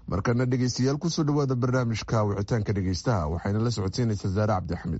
markana dhegeystayaal kusoo dhawaada barnaamijka wicitaanka dhegeystaha waxayna la socodsiinaysaa zaare cabdixamed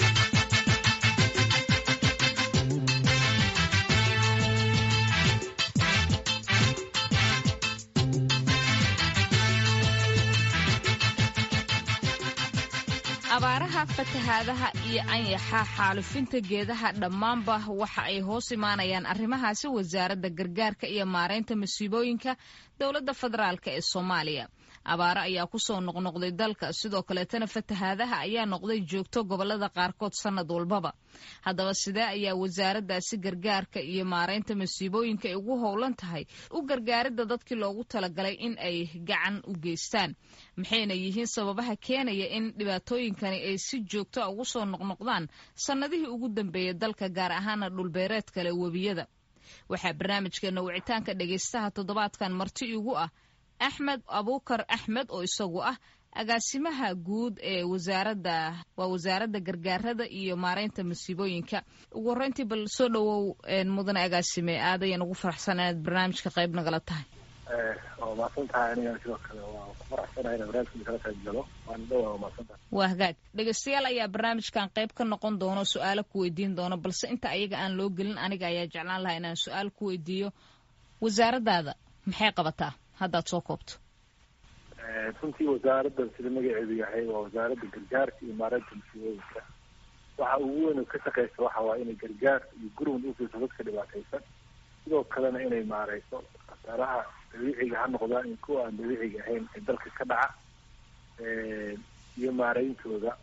abaaraha fatahaadaha iyo anyaxa xaalufinta geedaha dhammaanba waxa ay hoos imaanayaan arrimahaasi wasaaradda gargaarka iyo maaraynta masiibooyinka dowladda federaalk ee soomaaliya abaaro ayaa kusoo noqnoqday dalka sidoo kaleetana fatahaadaha ayaa noqday joogto gobolada qaarkood sannad walbaba haddaba sidee ayaa wasaaraddaasi gargaarka iyo maaraynta masiibooyinka ay ugu howlan tahay u gargaaridda dadkii loogu talagalay in ay gacan u geystaan maxayna yihiin sababaha keenaya in dhibaatooyinkani ay si joogto a ugu soo noqnoqdaan sannadihii ugu dambeeyay dalka gaar ahaana dhulbeereed kale webiyada waxaa barnaamijkeena wicitaanka dhegaystaha toddobaadkan marti igu ah axmed abuukar axmed oo isagu ah agaasimaha guud ee wasaaradda waa wasaaradda gargaarada iyo maaraynta masiibooyinka ugu horreyntii bal soo dhowow mudane agaasime aad ayaan ugu faraxsan inaad barnaamijka qayb nagala tahay waa mahadsantahay aniga sidoo kale waa ku faraxsanahay ina barnaamijka kala qayb galo waana dhowaa waa mahadsantahay waa hagaag dhegeystayaal ayaa barnaamijkan qayb ka noqon doono su-aalo ku weydiin doono balse inta ayaga aan loo gelin aniga ayaa jeclaan lahaa inaan su-aal ku weydiiyo wasaaraddaada maxay qabataa haddaad soo koobto runtii wasaaraddan sida magaceedu yahay waa wasaaradda gargaarka iyo maareynta masiibooyinka waxa ugu weyn oo ka shaqeysa waxa waa inay gargaar iyo gurmud ufiirso dadka dhibaataysan sidoo kalena inay maareyso khasaaraha dabiiciga ha noqdaan iyo kuwa aan dabiiciga ahayn ee dalka ka dhaca iyo maareyntooda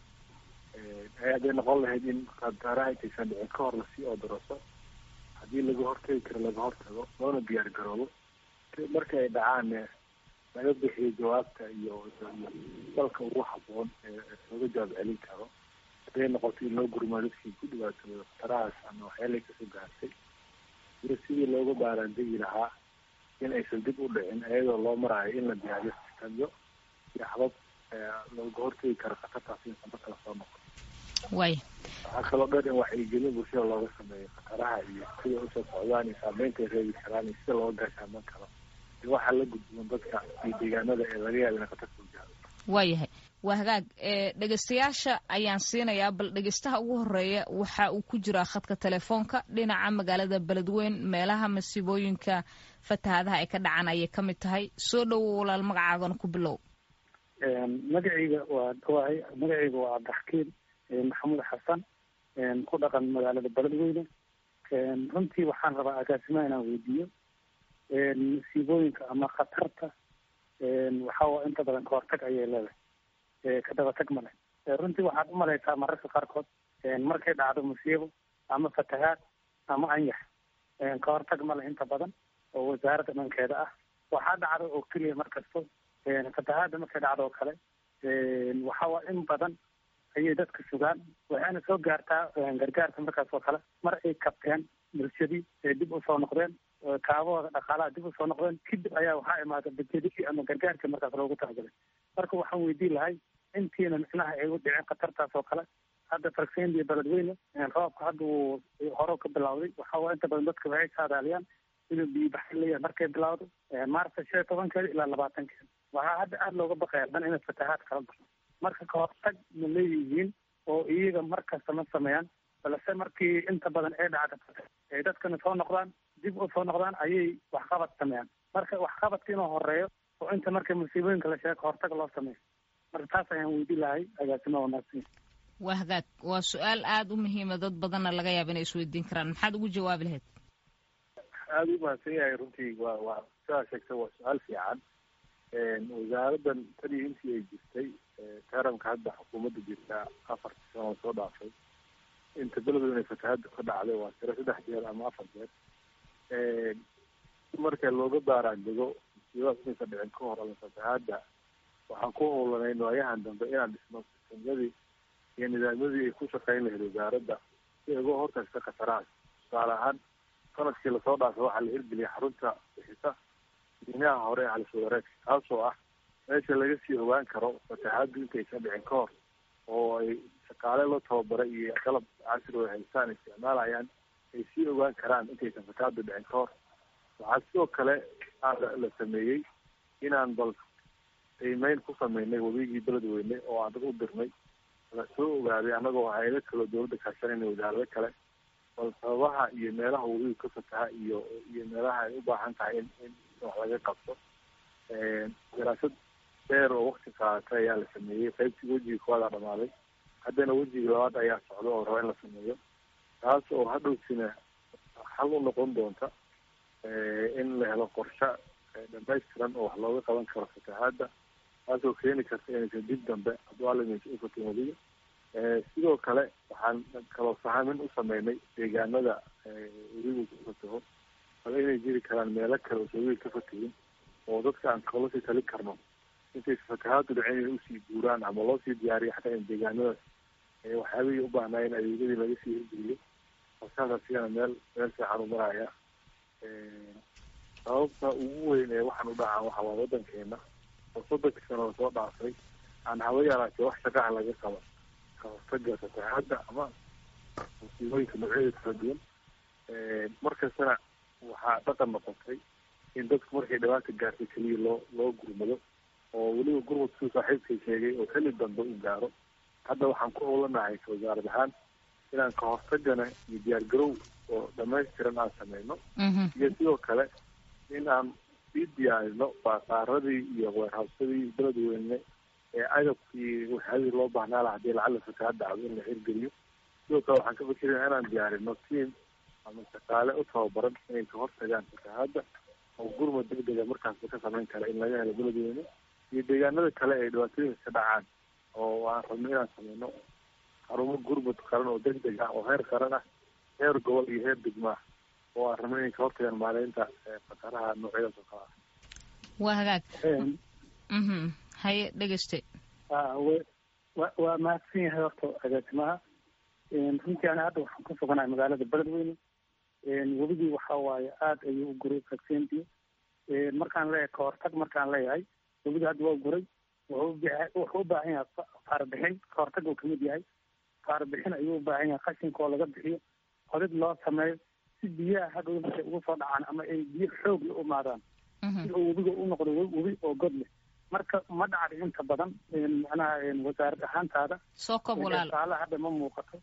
hadday noqon lahayd in khasaaraha intaysan dhicin ka hor lasii oodaraso haddii laga hortagi karo laga hortago loona diyaar garoobo marka ay dhacaanne laga bixiyo jawaabta iyo dalka ugu haboon ee looga jawaab celin karo hadday noqoto in loo gurmaa dadkii ku dhibaatooda khatarahaas ama waxyaalay kasoo gaartay iyo sidii looga baaraandegi lahaa in aysan dib u dhicin iyadoo loo maraayo in la diyaariyo sistamyo iyo habab looga hortegi karo khatartaas insan markala soo noqon way waxaa kaloo dhan in wacyigelin bulshada looga sameeyo khataraha iyo sida usoo socdaan iyo saameynta ay reebi karaan iyo sida looga gaashaaman karo waxaa la gudboon dadka iyo deegaanada ee laga yaaba ina khatar soo gaaro waayahay waa hagaag dhegeystayaasha ayaan siinayaa bal dhegeystaha ugu horeeya waxa uu ku jiraa khadka telefoonka dhinaca magaalada beledweyn meelaha masiibooyinka fatahaadaha ay ka dhacaan ayay ka mid tahay soo dhowo walaal magacaagana ku bilow magacayga waa dhawahay magacayga waa cabdixakiin maxamuud xasan ku dhaqan magaalada beledweyne runtii waxaan rabaa agaasimaha inaan weydiiyo masiibooyinka ama khatarta waxaa inta badan kahortag ayay leedahay ka dabatag male runtii waxaad umalaysaa mararka qaarkood markay dhacdo musiibo ama fatahaad ama anyax kahortag male inta badan oo wasaaradda dhankeeda ah waxaa dhacda oo keliya markasto fatahaadda markay dhacdo oo kale waxaa in badan ayay dadka sugaan waxayna soo gaartaa gargaarka markaas oo kale mar ay kabteen bulshadii ay dib usoo noqdeen kaabahooda dhaqaalaha dib usoo noqdeen kadib ayaa waxaa imaada bajedii ama gargaarkii markaas loogu talagalay marka waxaan weydiin lahay intiina micnaha ay u dhiceen khatartaas oo kale hadda fargseyndiya beledweyne roobka hadda uu hore ka bilawday waxaa inta badan dadka waxay saadaaliyaan inuu biyobaxay leeyahay markay bilawdo maarta shan iyo tobankeeda ilaa labaatankeeda waxaa hadda aada looga baqaya dhan inay fatahaad kala baxo marka kahortag ma leeyihiin oo iyaga markasta ma sameeyaan balse markii inta badan ay dhacda ay dadkana soo noqdaan dib u soo noqdaan ayay waxqabad sameeyaan marka waxqabadka inuu horeeyo oo inta marka musiibooyinka la sheego kahortag loo sameeyo marka taas ayaan weydiin lahay agaasima wanaagsan waa hagaag waa su-aal aada u muhiima dad badanna laga yaaba inay isweydiin karaan maxaad ugu jawaabi lahayd aada u mahadsan yahay runtii waa waa sidaa sheegta waa su-aal fiican wasaaraddan tanii intii ay jirtay taranka hadda xukuumadda jirta afartii sano soo dhaafay inta beledweyne fatahaadda ka dhacday waa tiro saddex jeer ama afar jeer marka looga baaraandego musiibadaas inaysan dhicin ka hor ama fatahaadda waxaan ku howlanayn waayahan dambe inaan dhisno sistamyadii iyo nidaamyadii ay ku shaqeyn lahayd wasaaradda si ay uga hortagta khatarahaas tusaale ahaan sanadkii lasoo dhaafay waxaa la hirgeliyay xarunta bixisa diinaha hore ee halis wadareedka taasoo ah meesha laga sii ogaan karo fatahaaddu intaysan dhicin ka hor oo ay shaqaale la tababaray iyo qalab casri oo haystaan isticmaalayaan ay sii ogaan karaan intaysan fatahaaddu dhicin ka hor waxaa sidoo kale la sameeyey inaan bal qiimeyn ku sameynay wabigii beledweyne oo aan dad u dirnay la soo ogaaday annagoo hayado kaloo dawladda kaashanayna wasaarado kale bal sababaha iyo meelaha wabigu ka fataha iyo iyo meelaha ay u baahan tahay in in wax laga qabto daraasad dheer oo wakti qaadatay ayaa la sameeyey qaybtii wejiga koowaada dhamaaday haddana wejiga labaad ayaa socda oo raba in la sameeyo taas oo hadhowtina xal u noqon doonta in la helo qorshe dhamaystiran oo wax looga qaban karo fatahaadda taasoo keeni karta inaysan dib dambe hadduu alimaysa ufatin weliga sidoo kale waxaan kaloo sahamin u sameynay deegaanada weligu ku fataho bal inay jiri karaan meelo kale oo sawiil ka fatahin oo dadka aan kala sii tali karno intaysa fatahaadu dhicin inay usii guuraan ama loo sii diyaariyo xataa in deegaanadaas waxyaabihii u baahnaayeen adeegyadii laga sii hirgeliyo markaas asigana meel meel fiican u maraya sababta ugu weyn ee waxaan u dhaca waxa waa wadankeena oo soddonkii sano lasoo dhaafay aan haba yaraatee wax shaqaha laga qaba ka hortaga fatahaadda ama musiibooyinka noocyadeeda kala duwan markastana waxaa dhaqan noqotay in dadku markay dhibaata gaartay keliya loo loo gurmado oo weliba gurmad siduu saaxiibkay sheegay oo xilli dambe u gaaro hadda waxaan ku howlanahay ka wasaarad ahaan inaan ka hortagana iyo diyaargarow oo dhamaystiran aan sameyno iyo sidoo kale in aan sii diyaarino baasaaradii iyo weerhabsadii beledweyne ee agabkii waxyaadii loo baahnaa laha hadii lacala fatahaad dhacdo in la hirgeliyo sidoo kale waxaan ka fikiraya inaan diyaarino tiam ama shaqaale u tababaran inay ka hortagaan fatahaadda oo gurmad degdega markaasba ka samayn kara in laga helo beledweyne iyo deegaanada kale ay dhibaatooyinka ka dhacaan oo aan rabno inaan sameyno xarumo gurmud qaran oo degdeg ah oo heer qaran ah heer gobol iyo heer degma ah oo aan rabno inay ka hortagaan maareynta fataraha noocyadaas oo kale ah waa hagaag mhm haye dhegeyste wa waa mahadsan yahay horta agaasimaha runtii ana hadda waxaan ku suganahay magaalada beledweyne webigii waxa waaye aada ayuu u guray vaccenti markaan leeyahay kahortag markaan leeyahay webigii hadda waa guray wuxuu u baahan yahay faarbixin kahortag uu kamid yahay faarbixin ayuu u baahan yahay qashinka oo laga bixiyo qodid loo sameeyo si biyaha hadhow markay ugu soo dhacaan ama ay biyo xoog la umaadaan si uu webiga u noqdo webi oo god leh marka ma dhacda inta badan macnaha wasaarad ahaantaada soo kob walaal faalo hadda ma muuqato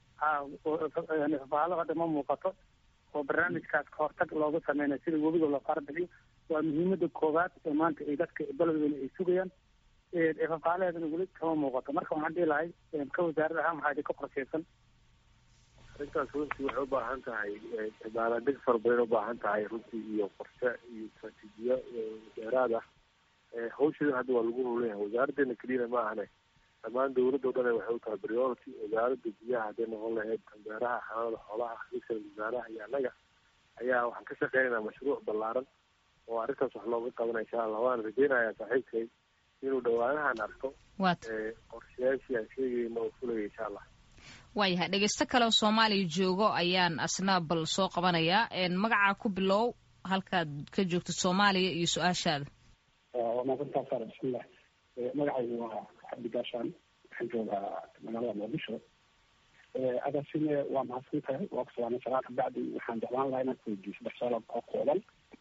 faalo hadda ma muuqato oo barnaamijkaas kahortag looga sameynayo sida webiga loo faarbixiyo waa muhiimada koowaad ee maanta ay dadka beledweyne ay sugayaan fafaalaheedana weli kama muuqato marka waxaan dhihi lahay ka wasaarad ahaan waxaa idinka qorsheysan arrintaas runtii waxay u baahan tahay baalaandeg fara badan ubaahan tahay runtii iyo qorshe iyo istraatiijiyo dheeraad ah hawshadan hadda waa lagu howlan yahay wasaaraddeena keliyana ma ahane dhammaan dawladda o dhan waxay u tahay priority wasaaradda biyaha hadday noqon lahayd beeraha xanaanada xoolaha xisal wasaaraha iyo annaga ayaa waxaan ka shaqeynaynaa mashruuc ballaaran oo arrintaas wax looga qabanaya insha allah waan rajeynayaa saaxiibkay inuu dhawaanahan arko qorshayaashii aan sheegayna oo fulaya insha allah waayahay dhegeysto kale oo soomaaliya joogo ayaan asna bal soo qabanayaa magacaa ku bilow halkaad ka joogto soomaaliya iyo su-aashaada waa maasantaa saara bismillah magacaygu waa cabdi gaashaan waxaan joogaa magaalada muqdisho agaasime waa mahadsan tahay waa ku salaamay salaad kabacdi waxaan jeclaan lahaa inaan kuweydiiyo saddex su-aalood oo kooban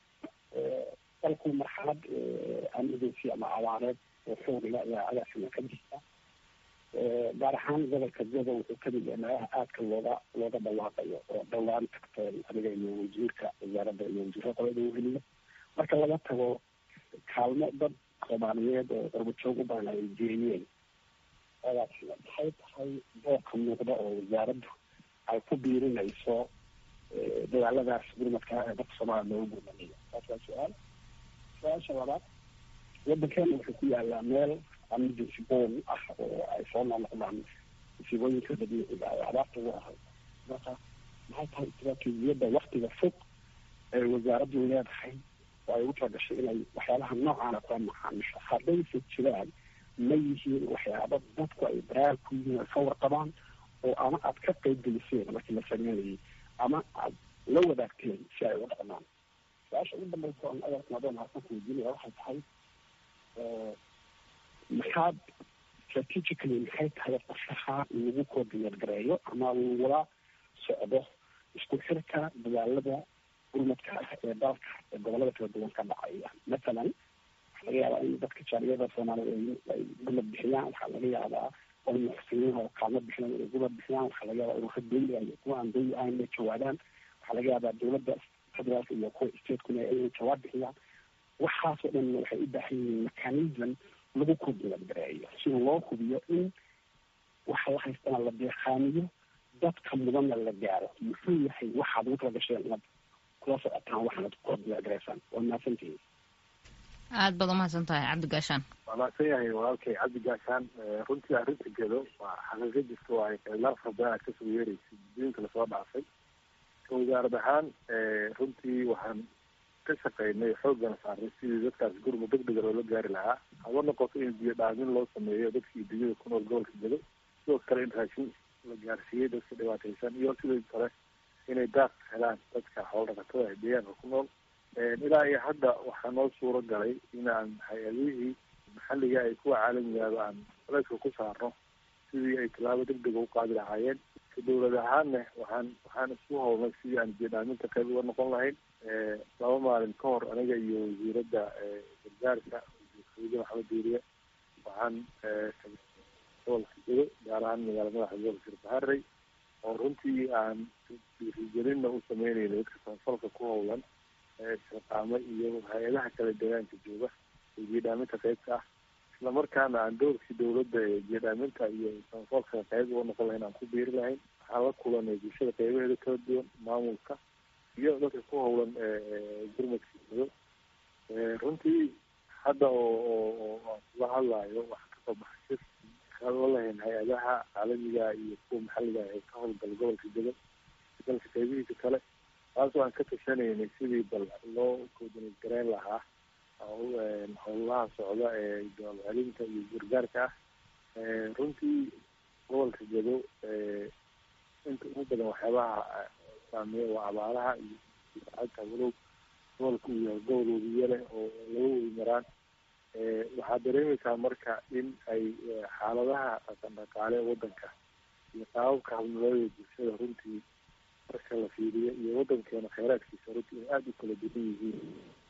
dalku marxalad amideysi ama abaareed oo xoogla ayaa agaasime ka jirta gaar ahaan gobolka gobo wuxuu kamid yahay meelaha aadka looga looga dhawaaqayo oo dhowaan tagteen adiga iyo wasiirka wasaaradda iyo wasiirka qolada uheliyo marka laga tago kaalmo dad soomaaliyeed oo qurbajoog u badan ay jeeyeen agaasime maxay tahay doorka muuqda oo wasaaraddu ay ku biirinayso dagaaladaas gurmadka ee dadka soomaaliya loogu gurmanayo taas waa su-aal su-aasha labaad wadankeena wuxuu ku yaalaa meel emergency bom ah oo ay soo noqnoqdaan musiibooyinka dabiiciga ee abaarta ugu ahay marka maxay tahay istraatiijiyadda waktiga fog ee wasaaraddu leedahay oo ay ugu talagashay inay waxyaabaha noocaana kula macaamisho haddayse jiraan ma yihiin waxyaaba dadku ay baraar ku yihiin ay ka warqabaan oo ama aad ka qayb geliseen markii la sameynayay ama aad la wadaagteen si ay uga dhaqmaan su-aasha ugu dambaysa oon adeerkan adoon harsan ku weydiinaya waxay tahay maxaad strategically maxay tahay qorshaha lagu coordinate gareeyo ama lagula socdo isku xirka dadaalada gurmadka ah ee dalka ee gobolada kala duwan ka dhacaya mathalan waxaa laga yaabaa in dadka jaaliyada soomaalida ay gumad bixiyaan waxaa laga yaabaa oo muxsiniin oo kaalmo bixinayo inay gumad bixiyaan waxaa laga yaabaa ururo dawli ah iyo kuwa aan dawli ahayn inay jawaabaan waxaa laga yaabaa dowladda federaalka iyo kuwa stateskuna inay jawaab bixiyaan waxaasoo dhan waxay u baahan yihiin mechanism lagu kudulagareeyo si loo hubiyo in waxa la haystana la deeqaaniyo dadka mudanna la gaaro muxuu yahay waxaad ugu tala gasheen inaad kula socotaan waxaanad kudulagareysaan waa mahadsantihiin aada baad umahadsan tahay cabdi gaashaan waa mahadsan yahay walaalkay cabdi gaashaan runtii arrinta gedo waa xaqiiqo jirta waayo khilaaf badan aad kasoo yeeraysa diinka lasoo dhaafay ka wasaarad ahaan runtii waxaan ka shaqeynay xooggana saarnay sidii dadkaas gurma deg dega loola gaari lahaa haba noqoto in biyo dhaamin loo sameeyo dadkii dunyada ku nool gobolka gedo sidoo kale in raashin la gaarsiiyey dadka dhibaataysan iyo sidoo kale inay daaq helaan dadka xoolo dhaqatada ee deegaanka ku nool ilaa iyo hadda waxaa noo suuro galay inaan hay-adihii maxalliga ay kuwa caalamigaaba aan culayska ku saarno sidii ay tallaabo deg dega u qaadi lahaayeen ka dowlad ahaanna waxaan waxaan isku howlnay sidii aan biyo-dhaaminta qayb uga noqon lahayn laba maalin ka hor aniga iyo wasiiradda gargaarka wasiir maxamed diiriye waxaan gobolka gedo gaar ahaan magaala madaxa gobolka sirbaharey oo runtii aan dhiirigelinna u sameynayna dadka samafalka ku howlan shaqaamo iyo hay-adaha kale deegaanka jooga ee biyo-dhaaminta qaybka ah isla markaana aan doorkii dowladda ee biyo-dhaaminta iyo samafalka qayb uga noqon lahayn aan ku biiri lahayn waxaan la kulanay bulshada qaybaheeda kala duwan maamulka iyo dadka ku howlan gurmadka gedo runtii hadda oo oo aan kula hadlayo waxaa kasoo baxay shir kala lahayn hay-adaha caalamiga iyo kuwa maxalliga ee ka howlgala gobolka gedo dalka qaybihiisa kale taasoo aan ka tashanaynay sidii bal loo koodinad gareyn lahaa howlaha socda ee jawaab celinta iyo gargaarka ah runtii gobolka gedo inta ugu badan waxyaabaha saameeya waa abaaraha iyo ata walow gobolka uu yahay gobol webiye leh oo laga webi maraan waxaad dareemaysaa marka in ay xaaladaha dhaqan dhaqaale wadanka iyo qaababka habnololada bulshada runtii marka la fiiriyo iyo wadankeena kheyraadkiisa runtii in aada u kala duwan yihiin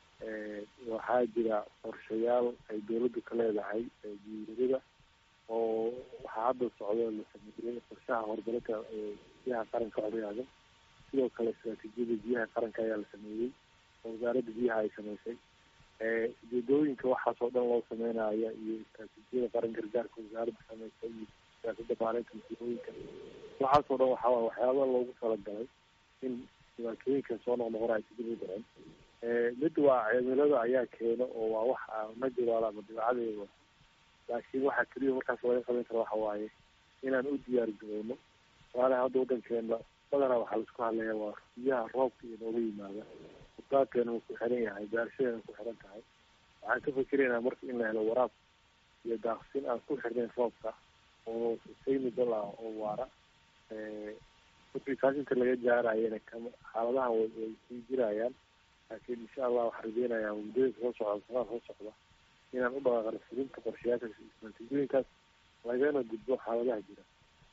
waxaa jira qorshayaal ay dowladdu ka leedahay guuriyada oo waxaa hadda socdo la sameeyey qorshaha horumarinta biyaha qaranka oryaaga sidoo kale istraatiijiyada biyaha qaranka ayaa la sameeyey oo wasaaradda biyaha ay sameysay ujeedooyinka waxaas oo dhan loo sameynaya iyo istraatiijiyada qaran gargaarka wasaaradda sameysay iyo siyaasadda maalinta masiibooyinka waxaas oo dhan waxaa waxyaaba loogu talagalay in dhibaatooyinka soo noqnoqona ay sidib u dhicin mid waa cimilada ayaa keeno oo waa wax najuraal ama dabeecadeeda laakiin waxaa keliya markaas laga qaban kara waxa waaye inaan u diyaar garowno walaalaha hadda wadankeena badanaa waxaa laisku hadlaya waa biyaha roobka iyo nooga yimaada udaadkeena wuu ku xiran yahay beerashadeena ku xiran tahay waxaan ka fikiraynaa marka in la helo waraab iyo daaqsin aan ku xirnayn roobka oo sustainable ah oo waara markii taas inta laga gaarayana kama xaaladahan way way sii jirayaan laakiin insha allah waxaan rajeynayaa muddooyinka soo socda sanaa soo socda inaan u dhaqaaqano fulinta qorshayaasha istraatiijiyooyinkaas lagana gudbo xaaladaha jira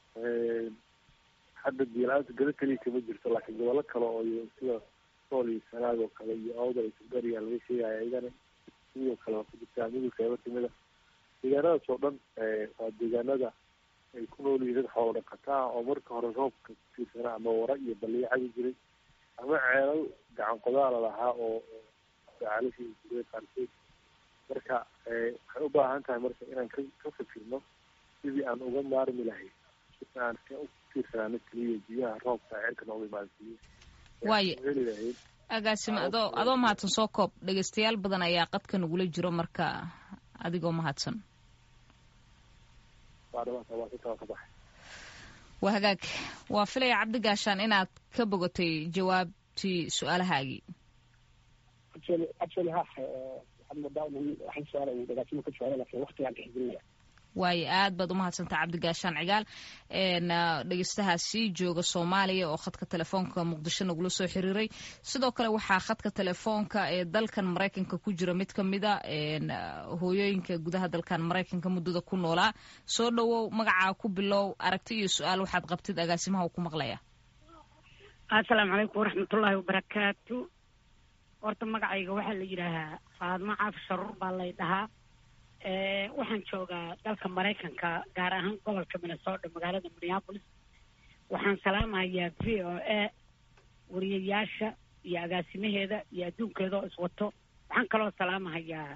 hadda biyo-la-aanta gado keliya kama jirto laakiin gobollo kale oo sida sool iyo sanaag oo kale iyo awdal iyo sugariya laga sheegaya iyagana sidoo kale waa ku jirtaa midul qeybo kamida deegaanadaas oo dhan waa deegaanada ay ku nool yihiin dad xoolo dhaqata ah oo marka hore roobka kutiirsanaa ama wara iyo baliyo cabi jiray ama ceelal gacan qodaala lahaa oo caalashii jiray qaarkeed marka waxay u baahan tahay marka inaan ka ka fikirno sidii aan uga maarmi lahayn si aan ka utiirsanaano keliya biyaha roobka ceelka nooga imaansiiye waayo heli lahayd agaasime adoo adoo mahadsan soo koob dhegeystayaal badan ayaa qadka nagula jiro marka adigoo mahadsan waa dhamaanta waa intaa ka baxay waa hagaag waa filaya cabdi gaashaan inaad ka bogatay jawaabtii su-aalahaagii actually actually ha waxaad moodaa in waxay su-aala uu dhagaajimo ka jawaabay laakiin waqtigaan tixgelinaya waayo aad baad umahadsantaha cabdi gaashaan cigaal dhegeystahaasi jooga soomaaliya oo khadka telefoonka muqdisho nagula soo xiriiray sidoo kale waxaa khadka telefoonka ee dalkan maraykanka ku jira mid kamida hooyooyinka gudaha dalkan maraykanka muddada ku noolaa soo dhowow magacaa ku bilow aragti iyo su-aal waxaad qabtid agaasimaha uu ku maqlaya assalaamu calaykum waraxmatullaahi wabarakaatu horta magacayga waxaa la yidhaahaa faadmo caaf sharuur baa lay dhahaa waxaan joogaa dalka maraykanka gaar ahaan gobolka minnesota magaalada minneapolis waxaan salaamahayaa v o a wariyayaasha iyo agaasimaheeda iyo adduunkeeda oo iswato waxaan kaloo salaamahayaa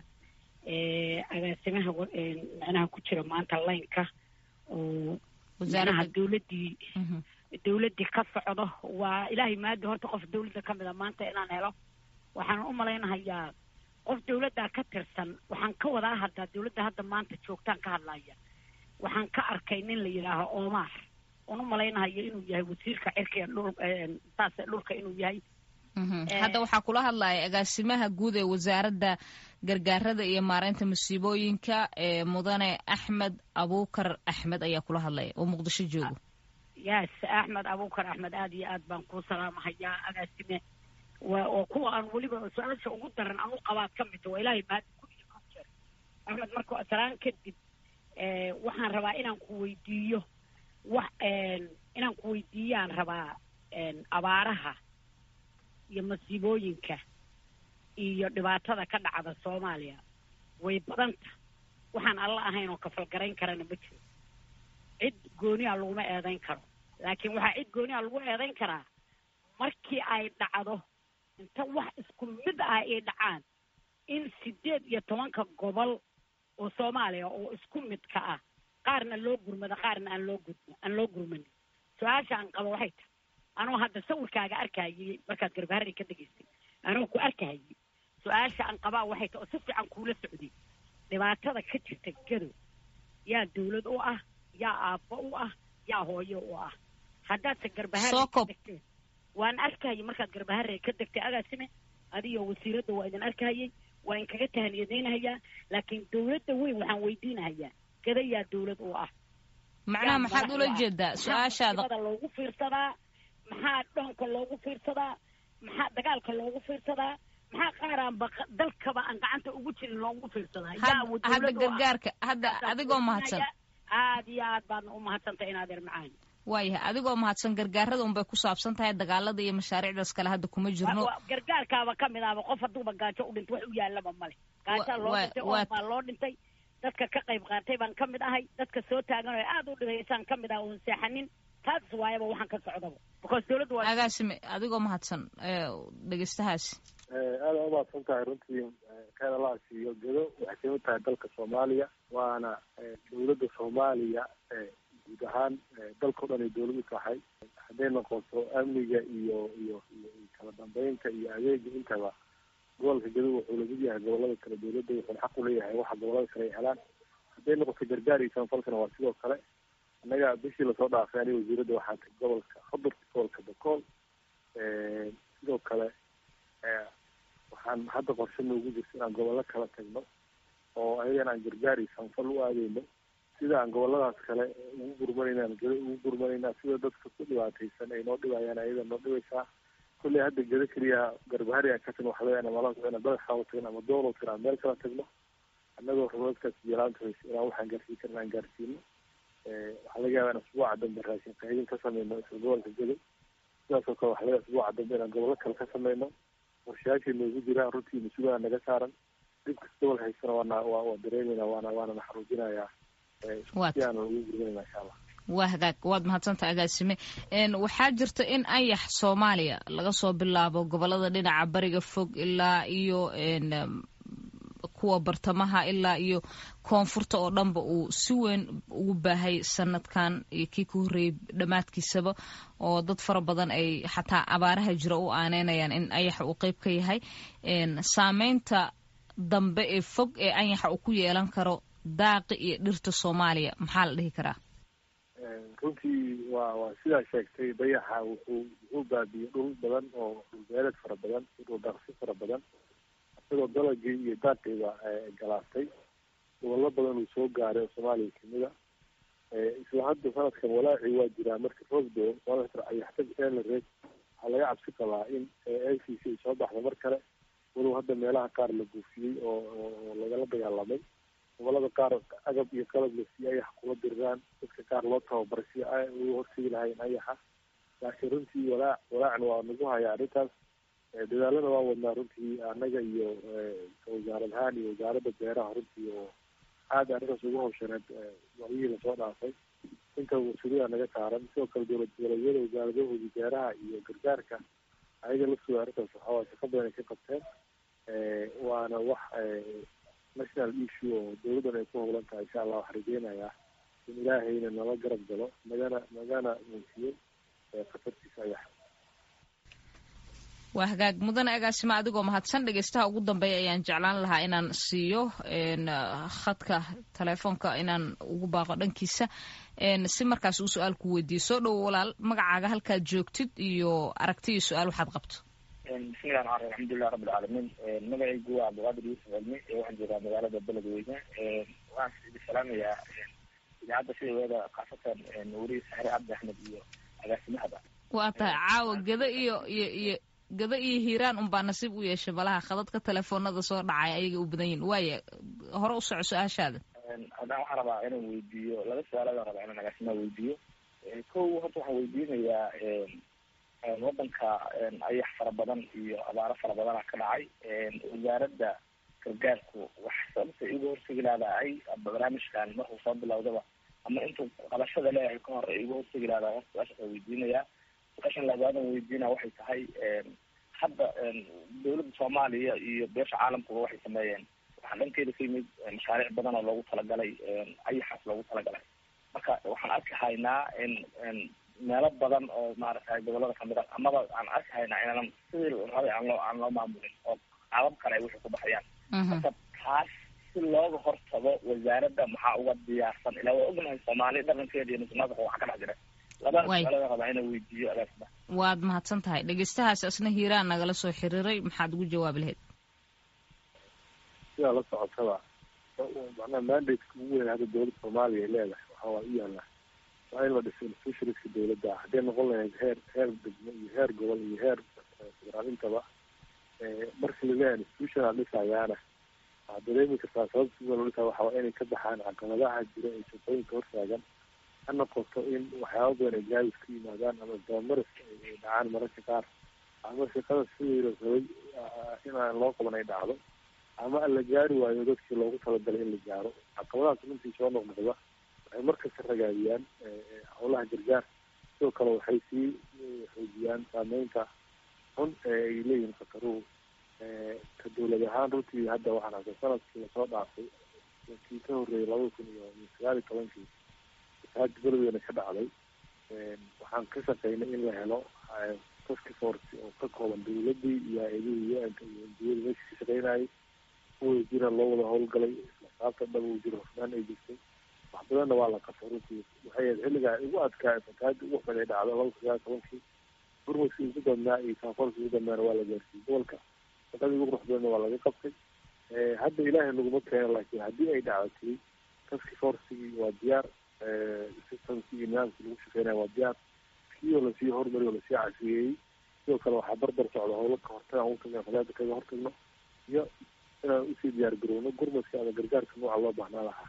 agaasimaha macnaha ku jira maanta laynka oo macnaha dawladdii dawladdii ka socdo waa ilaahay maadi horta qof dawladda ka mida maanta inaan helo waxaan u malaynahayaa qof dawladdaa ka tirsan waxaan ka wadaa haddaa dawladda hadda maanta joogtaan ka hadlaya waxaan ka arkay nin la yidhaaho omar oon u malaynahayo inuu yahay wasiirka cirka dhul saas dhulka inuu yahay hadda waxaa kula hadlaya agaasimaha guud ee wasaaradda gargaarada iyo maareynta masiibooyinka ee mudane axmed abuukar axmed ayaa kula hadlaya oo muqdisho joogo yes axmed abuukar axmed aada iyo aad baan kuu salaamahayaa agaasime wa oo kuwa aan weliba su-aasha ugu daran aan u qabaad ka midta waa ilaahay maadi kulligii ku jeer axmed marka salaan kadib waxaan rabaa inaan ku weydiiyo wax inaan ku weydiiyaan rabaa abaaraha iyo masiibooyinka iyo dhibaatada ka dhacda soomaaliya way badanta waxaan alla ahayn oo kafalgarayn karana ma jiro cid gooniha laguma eedayn karo laakiin waxaa cid gooniha lagu eedayn karaa markii ay dhacdo inta wax isku mid ah ay dhacaan in sideed iyo tobanka gobol oo soomaaliya oo isku midka ah qaarna loo gurmado qaarna aan loo gudmo aan loo gurmanin su-aasha aan qabo waxay tahay anoo hadda sawirkaaga arkayay markaad garbaharri ka degaystay anoo ku arkayay su-aasha aan qabaa waxay tahay oo si fiican kuula socday dhibaatada ka jirta gadow yaa dawlad u ah yaa aabbo u ah yaa hooyo u ah haddaadse garbaharri ka degteen waan arkayay markaad garbaharre ka degtay agaasime adiyo wasiiradda waa idin arkayay waa in kaga tahaniyadaynahayaa laakiin dawladda weyn waxaan weydiinahayaa gada yaa dawlad u ah macnaha maxaad ula jeedaa su-aashaada maxaa loogu fiirsadaa maxaa dhoonka loogu fiirsadaa maxaa dagaalka loogu fiirsadaa maxaa qaaraan ba dalkaba aan gacanta ugu jirin loogu fiirsadaa hadda gargaarka hadda adigoo mahadsan aad iyo aad baadna u mahadsantay inaad er macaani waayahay adigoo mahadsan gargaarada unbay ku saabsan tahay dagaalada iyo mashaariicdaas kale hadda kuma jirno gargaarkaaba ka mid ahba qof hadduuba gaajo u dhinto wax u yaallaba male gaajaa loo dhintay oo baa loo dhintay dadka ka qayb qaatay baan ka mid ahay dadka soo taagan oo aada u dhigaysaan ka mid ah oon seexanin taas waayaba waxaan ka socdaba because dawladdu waa agaasime adigoo mahadsan dhegeystahaasi aada umahadsan tahay runtii kheyr allah siiyo gedo waxay kamid tahay dalka soomaaliya waana dawladda soomaaliya guud ahaan dalkao dhan ay dawlad u tahay hadday noqoto amniga iyo iyo iyo kala dambeynta iyo adeega intaba gobolka gedo wuxuu lamid yahay gobolada kale dawladda wuxuuna xaq u leeyahay waxa gobolada kale ay helaan hadday noqoto gargaar iyo samafalkana waa sidoo kale annaga bishii lasoo dhaafay aniga wasiiradda waxaa tay gobolka xudur gobolka bakool sidoo kale waxaan hadda qorshe noogu jirta inaan gobollo kala tagno oo ayagana aan gargaar iyo samafal u aadeyno sida aan goboladaas kale ugu gurmanayna gedo ugu gurmanaynaa sida dadka ku dhibaataysan ay noo dhibayaan ayada noo dhibaysaa kulley hadda gedo keliya garbahari aan ka tagno waxa leeyahay mala ina badaxaa tagno ama doolo tagno aan meel kala tagno annagoo roodkaas jelaanta haysa inaan waxaan gaarsiin karna aan gaarsiino waxaa laga yaabaa in asbuuca dambe raashin qaydin ka sameyno isla gobolka gedo sidaasoo kale waxa laga asbuuca dambe inaan gobollo kale ka sameyno qorshayaashii noogu jiraan runtii mas-uulaa naga saaran dhib kasta gobol haysana waana waa waa dareemayna waana waana naxaruujinayaa si aan ugu gurmanayna insha allah waa hagaag waad mahadsanta agaasime waxaa jirta in ayax soomaaliya laga soo bilaabo gobolada dhinaca bariga fog ilaa iyo kuwa bartamaha ilaa iyo koonfurta oo dhanba uu si weyn ugu baahay sanadkan iyo kii ka horreeyey dhammaadkiisaba oo dad fara badan ay xataa abaaraha jira u aaneynayaan in ayaxa uu qeyb ka yahay saameynta dambe ee fog ee anyaxa uu ku yeelan karo daaqi iyo dhirta soomaaliya maxaa la dhihi karaa runtii waa waa sidaa sheegtay dayaxa wuxuu wuxuu baabiyey dhul badan oo dhulbeeleed fara badan iyo dhul daaqsi fara badan isagoo dalagii iyo daaqiiba galaastay gobollo badan uu soo gaaray oo soomaaliya kamida isla hadda sanadkan walaacii waa jiraa marka roobdo ayaxtag eelareed waxaa laga cabsi qabaa in l c c ay soo baxda mar kale walow hadda meelaha qaar la buufiyey oo oo lagala dagaalamay gobolada qaar agab iyo qalab la siiyey ayax kula diriraan dadka qaar loo tababaray si ugu hortegi lahayn ayaxa laakiin runtii walaac walaacna waa nagu haya arrintaas dadaalada waa wadnaa runtii annaga iyo wasaarad ahaan iyo wasaaradda beeraha runtii oo aada arrintaas ugu hawshaneed wacyihii lasoo dhaafay inta mas-uuliyada naga saaran sidoo kale dowlad goboleedyada wasaaradahoodii beeraha iyo gargaarka ayaga laftooda arrintaas waxawaay shaqo badan ay ka qabteen waana wax national issue oo dowladdan ay ku howlan tahay insha allah waxaa rajeynayaa in ilaahayna nala garab galo nagana nagana muusiyo khatartiisa ayax waa hagaag mudane agaasima adigoo mahadsan dhegeystaha ugu dambeeya ayaan jeclaan lahaa inaan siiyo khadka telefoonka inaan ugu baaqo dhankiisa si markaas uu su-aal ku weydiiyo soo dhowo walaal magacaaga halkaad joogtid iyo aragti iyo su-aal waxaad qabto bismillahi raxmaan raxiim alxamdulilah rabbi alcaalamiin magacaygu waa abdulqaadir yuusuf cilmi waxaan joogaa magaalada beledweyne waxaan idi salaamayaa idaacadda sideeda khaasatan weriye saxre cabdi axmed iyo agaasimahaba waa tahay caawa gada iyo iyo iyo gada iyo hiiraan unbaa nasiib u yeeshay malaha khadadka telefoonada soo dhacay ayaga u badan yihin waaya hore u soco su-aashaada haddaan waxaan rabaa inaan weydiiyo laba su-aaladan rabaa inaan agaasimaha weydiiyo kow horta waxaan weydiinayaa wadanka ayax fara badan iyo abaaro fara badana ka dhacay wasaaradda gargaarku wax sababta igu horsegi laadahay barnaamijkan markuu soo bilowdaba ama intuu qabashada leeyahay ka hor igu horsegi laadahay horta su-aashaas waa weydiinaya su-aashan labaadan weydiina waxay tahay hadda dowladda soomaaliya iyo beesha caalamkuba waxay sameeyeen waxaa dhankeeda ka yimid mashaariic badan oo loogu talagalay ayaxaas loogu talagalay marka waxaan arki haynaa in meelo badan oo maaragtay gobolada kamid a amaba aan arki haynaa inaanan sidii rabay aan loo aan loo maamulin oo qaabab kale ay wixii ku baxayaan marka taas si looga hortago wasaaradda maxaa uga diyaarsan ilaa waa ognahay soomaali dhaqankeeda iyo musuqmaasuqa waxa ka dhex jira labada su-aalada rabaa inaan weydiiyo agaasida waad mahadsan tahay dhegeystahaas isna hiiraan nagala soo xiriiray maxaad ugu jawaabi lahayd sidaa la socotaba macnaha mandateka ugu weyn hadda dowladda soomaaliya ay leedahay waxa waa u yaallaa waa in la dhiso institutionska dowladda hadday noqon lahayd heer heer degmo iyo heer gobol iyo heer federaal intaba markii laleeyahay institutional dhisayaana waxaad dareemi kartaa sababta loo dhisaa waxa waa inay ka baxaan caqabadaha jira ee shaqooyinka hortaagan ha noqoto in waxyaaba badan ay gaabis ku yimaadaan ama dabamaris ay dhacaan mararka qaar ama shaqada sidii la rabay in aan loo qaban ay dhacdo ama la gaari waayo dadkii loogu talagalay in la gaaro caqabadahaas runtii soo noqnoqda waxay markasta ragaadiyaan howlaha gargaar sidoo kale waxay sii xoojiyaan saameynta xun ee ay leeyihiin khataruhu ka dowlad ahaan runtii hadda waxaan arkay sanadkii lasoo dhaafay kii ka horreeyay labada kun iyo sagaal iyo tobankii fasaad beledweyne ka dhacday waxaan ka shaqeynay in la helo task force oo ka kooban dowladii iyo hay-adihii u-nka iyo ndiyada meesha ka shaqeynayay kuway jira loo wada howlgalay saabta dhab uu jiro hufnaan ay jirtay wax badanna waa la qabtay runtii waxay ahayd xilligaa ugu adkaa fataada ugu xun ay dhacdo laba kun sagaal tobankii burmuskii ugu badnaa iyo saafoolkii ugu badnaana waa la gaarsiiyey gobolka shaqadii ugu qurux badanna waa laga qabtay hadda ilaahay naguma keeno laakiin haddii ay dhacdatay task forcigii waa diyaar systemkii iyo nidaamkii lagu shaqeynaya waa diyaar kii oo lasii horumariy oo lasii casriyeeyey sidoo kale waxaa barbar socda howlo ka hortaga ugu tagna fadaada kaga hortagno iyo inaan usii diyaar garowno gurmadka ama gargaarka nooca loo baahnaa lahaa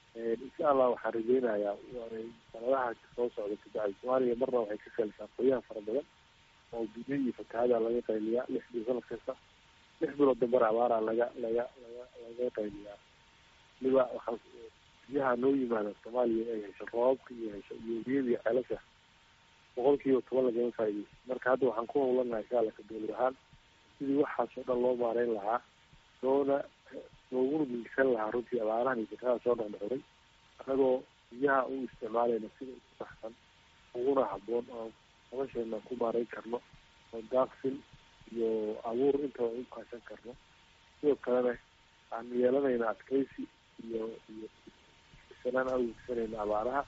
insha allah waxaan rajeynayaa sanadaha soo socda kabacdi soomaaliya marna waxay ka feelsaa qoyaha fara badan oo biyo iyo fatahaada laga qayliyaa lix bil sanad kasta lix bilood dambana abaara laga laga laga laga qayliyaa waliba waxaa biyaha noo yimaada soomaaliya ay hesho roobabka iyo hesho iyo biyada iyo ceelasha boqol kiiba toban lagama faaideyso marka hadda waxaan ku howlanahay insha alla ka dowlad ahaan sidii waxaas oo dhan loo maareyn lahaa loona looguna mingisan lahaa runtii abaarahan iyo fatahaada soo dhexdhexuray annagoo biyaha u isticmaalayna sida ugu saxsan uguna haboon oo nolosheena ku maareyn karno oo daaqsin iyo abuur intaba u kaashan karno sidoo kalena aan yeelanayna adkeysi iyo iyo sanaan awgsanayna abaaraha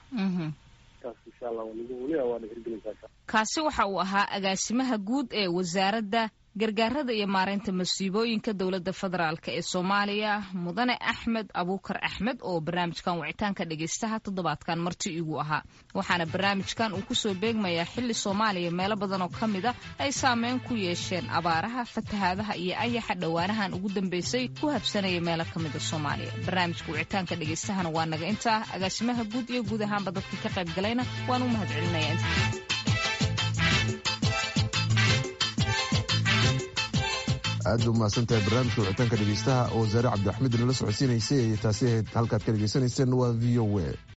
taas insha allah waliba weliba waana hirgelaysaa kaasi waxa uu ahaa agaasimaha guud ee wasaaradda gargaarada iyo maareynta masiibooyinka dowladda federaalk ee soomaaliya mudane axmed abuukar axmed oo barnaamijkan wicitaanka dhegaystaha toddobaadkan marti igu ahaa waxaana barnaamijkan uu kusoo beegmayaa xilli soomaaliya meelo badan oo ka mid a ay saameyn ku yeesheen abaaraha fatahaadaha iyo ayaxa dhowaanahan ugu dambeysay ku habsanaya meelo ka mida soomaaliya barnaamijka wicitaanka dhegaystahana waa naga intaa agaasimaha guud iyo guud ahaanba dadka ka qayb galayna waan u mahad celinaya aad bay umahadsan tahay barnaamijka wicitaanka dhegeystaha oo wasaare cabdiraxmed nala socodsiinaysay taasi ahayd halkaad ka dhegeysanayseen waa v o a